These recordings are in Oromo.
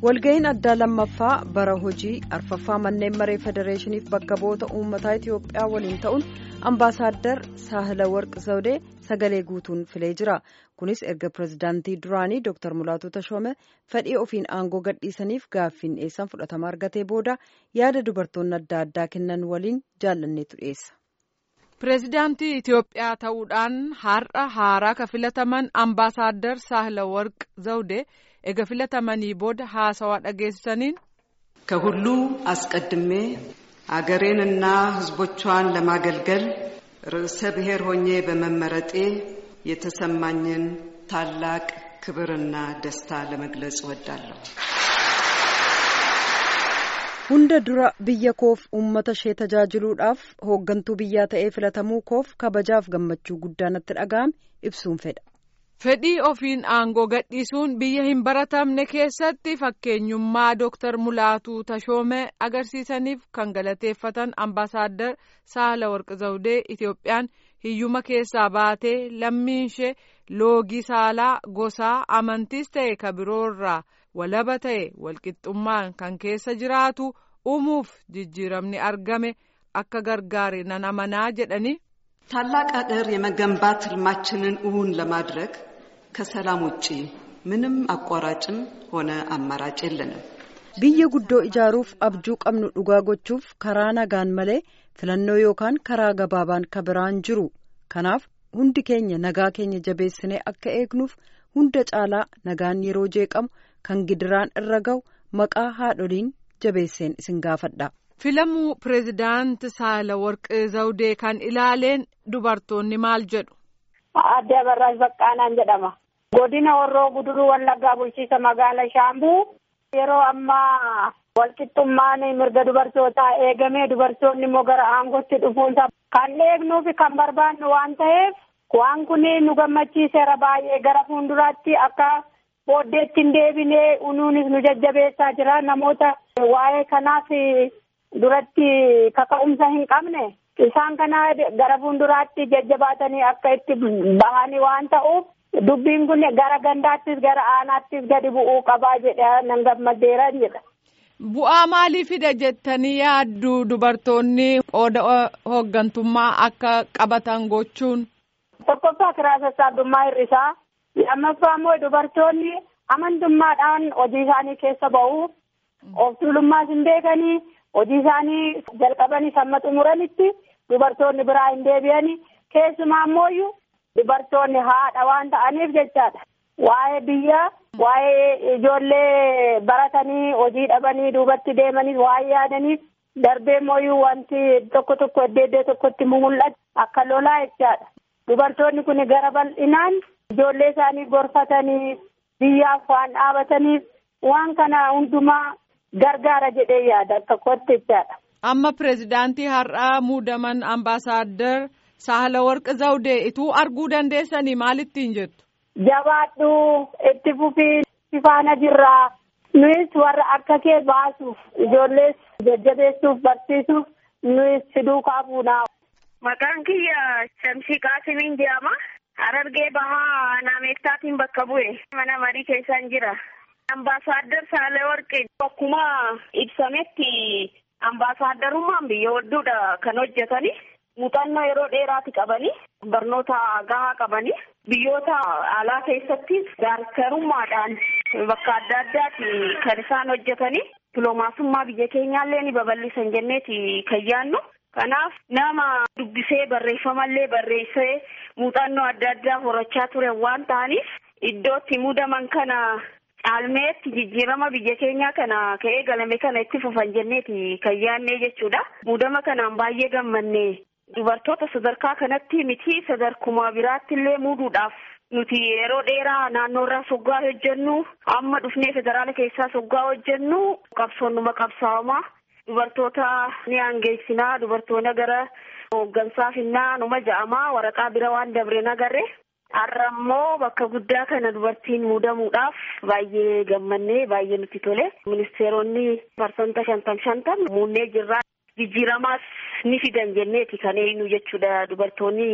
walga'iin addaa lammaffaa bara hojii arfaffaa manneen maree federeeshiniif bakka bu'oota uummataa itiyoophiyaa waliin ta'uun ambaasaaddar saahila warq zawdee sagalee guutuun filee jira kunis erga pirezidaantii duraanii dr mulaatu tashoome fedhii ofiin aangoo gadhiisaniif gaaffiin dhiyeessan fudhatama argatee booda yaada dubartoonni adda addaa kennan waliin jaallanneetu dhiyeessa. pireezidaantii Itiyoophiyaa ta'uudhaan har'a haaraa ka filataman ambaasaaddar saahila warq zawdee ega filatamanii booda haasawaa dhageessisaniin ከሁሉ አስቀድሜ አገሬንና ሕዝቦቿን ለማገልገል ርዕሰ ብሔር ሆኜ በመመረጤ የተሰማኝን ታላቅ ክብርና ደስታ ለመግለጽ እወዳለሁ። hunda dura biyya koof uummata ishee tajaajiluudhaaf hooggantuu biyyaa ta'ee filatamuu koof kabajaaf gammachuu guddaa natti dhaga'ame ibsuun fedha. fedhii ofiin aangoo gadhiisuun biyya hin baratamne keessatti fakkeenyummaa dooktar mulaatuu tashoome agarsiisaniif kan galateeffatan ambaasaaddar saala warqi zawdee itiyoophiyaan hiyyuma keessaa baatee lammiinshee loogii saalaa gosaa amantiis ta'e ka biroorraa walaba ta'e walqixxummaan kan keessa jiraatu uumuuf jijjiiramni argame akka gargaare nan amanaa jedhani. ታላቅ አገር የመገንባት ህልማችንን እውን ለማድረግ ከሰላም ውጪ ምንም አቋራጭም ሆነ አማራጭ የለንም። biyya guddoo ijaaruuf abjuu qabnu dhugaa gochuuf karaa nagaan malee filannoo yookaan karaa gabaabaan ka biraan jiru kanaaf hundi keenya nagaa keenya jabeessinee akka eegnuuf hunda caalaa nagaan yeroo jeeqamu kan gidiraan irra ga'u maqaa haadholiin jabeesseen isin gaafadha. filamuu pireezidaanti saala warqee zawdee kan ilaaleen dubartoonni maal jedhu. Aadde Abarraash Baqqaanaan jedhama. Godina Horroo Guduruu Wallaggaa bulchiisa magaalaa Shaambuu yeroo ammaa walqixxummaan mirga dubartootaa eegamee dubartoonni immoo gara aangootti dhufuunsa kan eegnuufi kan barbaannu waan ta'eef waan kun nu gammachiiseera baay'ee gara fuulduraatti akka booddeetti hin deebinee unuunis nu jajjabeessaa jira namoota waa'ee kanaaf duratti kaka'umsa hin qabne isaan kana gara fuulduraatti jajjabaatanii akka itti bahanii waan ta'uuf dubbiin kun gara gandaattis gara aanaattis gadi bu'uu qabaa jedha nan gammadeera jedha. Bu'aa maalii fida jettanii yaaddu dubartoonni qooda hooggantummaa akka qabatan gochuun? Tokkoffaa kiraa sassaabdummaa hir'isaa. Lammaffaa immoo dubartoonni amantummaadhaan hojii isaanii keessa ba'u. Of tuulummaas hin beekanii hojii isaanii jalqabanii hamma xumuranitti dubartoonni biraa hin deebi'anii keessumaa immoo dubartoonni haadha waan ta'aniif jechaadha. Waa'ee biyya waa'ee ijoollee baratanii hojii dhabanii duubatti deemanii waa'ee yaadaniif darbee immoo wanti tokko tokko iddoo iddoo tokkotti mul'atu akka lolaa jechaadha. Dubartoonni kun gara bal'inaan ijoollee isaanii gorfatanii biyyaaf waan dhaabataniif waan kana hundumaa gargaara jedhee yaada tokkotti jechaadha. Amma pireezidaantii har'aa muudaman ambaasaaddar Sahala Warqi Zawdee ituu arguu dandeessanii maalittiin jettu? Jabaadhu itti fufii faana jirraa nuyis warra akka kee baasuuf ijoollees jajjabeessuuf barsiisuuf nuyis fiduu kaafuunaa. Maqaan kiyya Shamsii Qaasimiin jedhama. Harargee bahaa naameektaatiin bakka bu'e mana marii keessaan jira. Ambaasaaddar Saale Warqi akkuma ibsametti ambaasaadarummaan biyya hedduudha kan hojjetani. Muuxannoo yeroo dheeraati qabani. Barnoota gahaa qabani. Biyyoota alaa keessattis gaarkarummaadhaan bakka adda addaati kan isaan hojjetani. Dipiloomaasummaa biyya keenyaallee ni babal'isan jenneeti kan yaannu. Kanaaf nama dubbisee barreeffamallee barreessee muuxannoo adda addaa horachaa ture waan ta'aniif iddootti muudaman kana caalmeetti jijjiirama biyya keenyaa kana ka'ee galame kana itti fufan jenneeti kan yaannee jechuudha. Muudama kanaan baay'ee gammanne dubartoota sadarkaa kanatti miti sadarkuma biraatti illee muuduudhaaf nuti yeroo dheeraa naannoorraa soggaa hojjennu amma dhufnee federaala keessaa soggaa hojjennu qabsoonnuma qabsaawamaa. Dubartoota ni aangeessinaa dubartoota gara hooggansaa finnaa numa ja'amaa waraqaa bira waan dabreen agarre har'a immoo bakka guddaa kana dubartiin muudamuudhaaf baay'ee gammannee baay'ee nutti tole ministeeronni parsanta shantam shantam muunnee jirraa jijjiiramaas ni fidan jenneeti kan eenyu jechuudha dubartoonni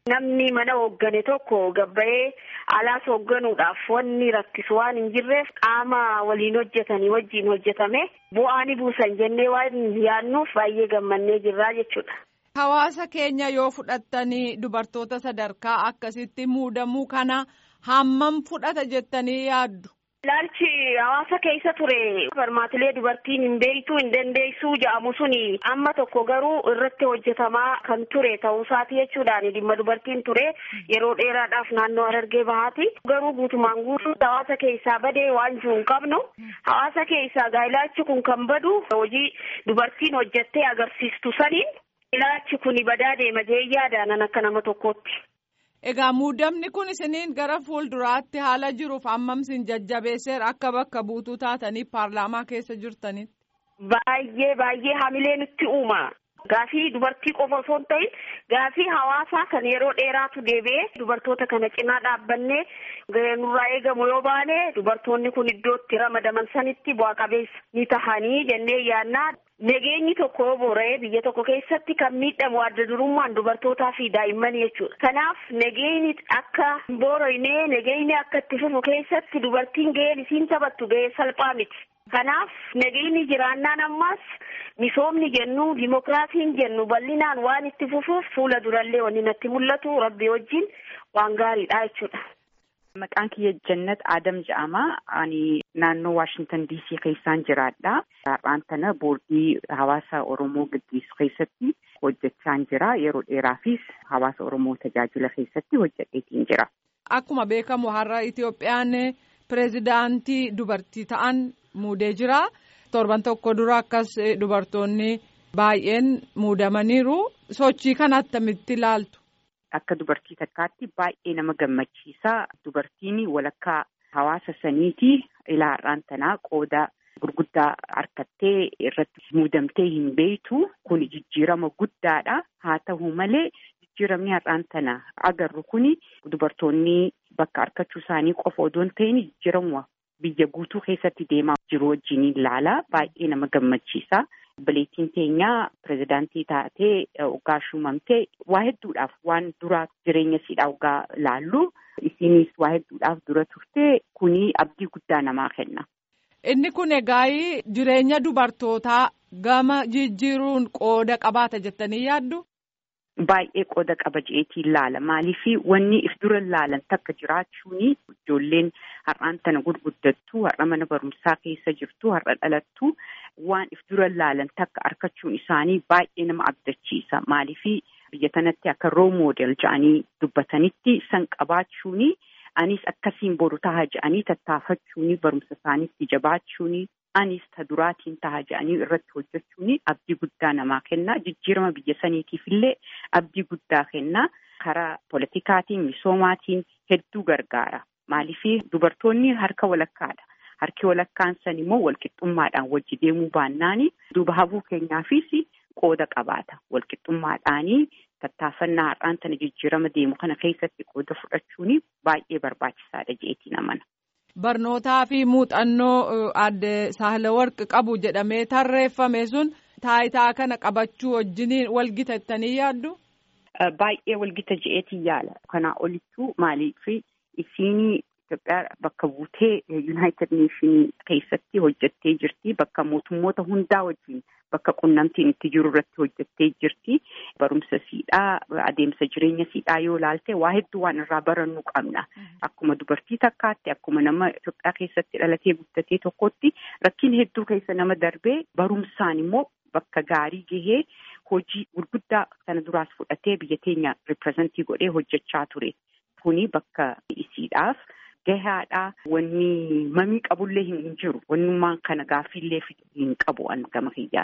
Namni mana hooggane tokko gabba'ee alaas hoogganuudhaaf wanni rakkisu waan hin jirreef qaama waliin hojjetanii wajjin hojjetame bu'aa ni buusan jennee waan yaadnuuf baay'ee gammannee jirraa jechuudha. Hawaasa keenya yoo fudhattanii dubartoota sadarkaa akkasitti muudamuu kana hammam fudhata jettanii yaaddu? Ilaalchi hawaasa keessa ture barmaatilee dubartiin hin beektu hin dandeessuu jedhamu suni amma tokko garuu irratti hojjetamaa kan ture ta'uusaati jechuudhaan dhimma dubartiin ture yeroo dheeraadhaaf naannoo Harargee bahaati. Garuu guutumaan guutuu hawaasa keessaa badee waan jiru hin qabnu hawaasa keessaa gaa ilaalchi kun kan badu hojii dubartiin hojjettee agarsiistu saniin ilaalchi kun badaa deema jee yaadaan akka nama tokkootti. Egaa muudamni kun isiniin gara fuulduraatti haala jiruuf hammam isin jajjabeesseera akka bakka buutuu taatanii paarlaamaa keessa jirtanitti. Baay'ee baay'ee hamilee nutti uuma. Gaafii dubartii qofa osoo hin ta'in gaafii hawaasaa kan yeroo dheeraatu deebi'ee dubartoota kana cinaa dhaabbannee nurraa eegamu yoo baane dubartoonni kun iddootti ramadaman sanitti bu'a qabeessa ni tahanii jennee yaannaa. Nageenyi tokko boora'ee biyya tokko keessatti kan miidhamu adda durummaan dubartootaa fi daa'immanii jechuudha. Kanaaf nageenyi akka hin boora'inee nageenyi akka itti fufu keessatti dubartiin gaheen isiin taphattu gahee salphaa miti. Kanaaf nageenyi jiraannaan ammas misoomni jennu dimokiraasiin jennu bal'inaan waan itti fufuuf fuula durallee wanni natti mul'atu rabbi wajjin waan gaariidha jechuudha. Maqaan kiyya Jannat Adam jedhama. Ani naannoo Waashintan DC keessaan jiraadha. Har'aan tana boordii hawaasa Oromoo gaggeessu keessatti hojjechaan jira. Yeroo dheeraafis hawaasa Oromoo tajaajila keessatti hojjedheetiin jira. Akkuma beekamu har'a Itoophiyaan pireezidaantii dubartii ta'an muudee jira. Torban tokko dura akkas dubartoonni baay'een muudamaniiru. Sochii kana attamitti ilaaltu? Akka dubartii takkaatti baay'ee nama gammachiisa. Dubartiin walakkaa hawaasa saniiti. Ilaa har'aan tanaa qooda gurguddaa harkattee irratti muudamtee hin beektu. Kun jijjiirama guddaadha. Haa ta'u malee jijjiiramni har'aan tana agarru kuni dubartoonni bakka harkachuu isaanii qofa odoo hin ta'in jijjiirama biyya guutuu keessatti deemaa jiru wajjin ilaala. Baay'ee nama gammachiisa. Obboleettiin teenyaa pirezidaantii taatee waggaa shuumamtee waa hedduudhaaf waan dura jireenya siidhaa waggaa laallu isinis waa hedduudhaaf dura turte kuni abdii guddaa namaa kenna. Inni kun egaa jireenya dubartootaa gama jijjiiruun qooda qabaata jettanii yaaddu? Baay'ee qooda qaba jeetiin laala. Maaliif wanni if dura laalan takka jiraachuun ijoolleen har'aan tana gurguddattu har'a mana barumsaa keessa jirtu har'a dhalattu waan if dura laalan takka argachuun isaanii baay'ee nama abdachiisa. Maaliif biyya tanatti akka roo moodel jedhanii dubbatanitti san qabaachuun anis akkasiin boru taha jedhanii tattaafachuun barumsa isaaniitti jabaachuun anis ta duraatiin taha jedhanii irratti hojjechuun abdii guddaa namaa kenna. Jijjiirama biyya saniitiif illee abdii guddaa kenna. Karaa politikaatiin misoomaatiin hedduu gargaara. Maaliif dubartoonni harka walakkaadha. Harki walakkaan san immoo walqixxummaadhaan wajji deemuu baannaan duuba hafuu keenyaafis qooda qabaata. Walqixxummaadhaanii tattaafannaa har'aan tana jijjiirama deemu kana keessatti qooda fudhachuun baay'ee barbaachisaadha jeetiin amana. Barnootaa fi muuxannoo adde Saahilawarq qabu jedhamee tarreeffame sun taayitaa kana qabachuu wajjiniin walgitattanii yaaddu? Baay'ee walgita je'eetiin yaala. Kanaa olittuu maaliif isiin Itoophiyaa bakka buutee Yuunaayitid Neeshinii keessatti hojjettee jirti. Bakka mootummoota hundaa wajjin bakka qunnamtiin itti jiru irratti hojjettee jirti. Barumsa siidhaa adeemsa jireenya siidhaa yoo ilaalte waa hedduu waan irraa barannuu qabna. Akkuma dubartii takkaatti akkuma nama Itoophiyaa keessatti dhalatee guddatee tokkotti rakkin hedduu keessa nama darbee barumsaan immoo bakka gaarii gahee hojii gurguddaa sana duraas fudhatee biyya teenya ripirezentii godhee hojjechaa ture. Kuni bakka isiidhaaf. Gahaadhaa wanni mamii qabullee hin jiru. Wannummaan kana gaaffiillee hin qabu gama kiyyaan.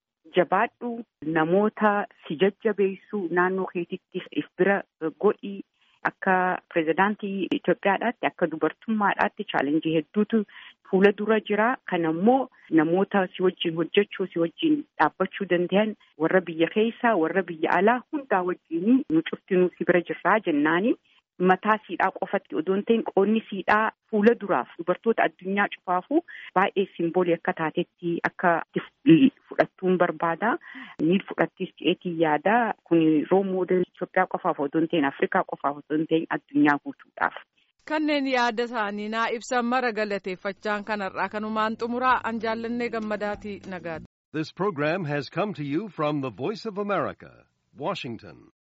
Jabaadhu namoota si jajjabeessu naannoo keetitti if bira godhi akka pirezidaantii Itoophiyaadhaatti akka dubartummaadhaatti chaalenjii hedduutu fuula dura jira. Kana immoo namoota si wajjin hojjechuu si wajjin dhaabbachuu danda'an warra biyya keessaa warra biyya alaa hundaa wajjin nu cuftinuu si bira jirraa jennaani. mataa siidhaa qofatti odoo hin ta'in qoonni siidhaa fuula duraaf dubartoota addunyaa cufaafuu baay'ee simboolii akka taatetti akka fudhattuun barbaada. Ni fudhattis je'eetiin yaada. Kun roo moodeelii Itoophiyaa qofaaf odoo hin ta'in Afrikaa qofaaf odoo hin ta'in addunyaa guutuudhaaf. Kanneen yaada isaanii naa ibsan mara galateeffachaan kanarraa kanumaan xumuraa an jaallannee gammadaatii nagaati. This program has come to you from the Voice of America, Washington.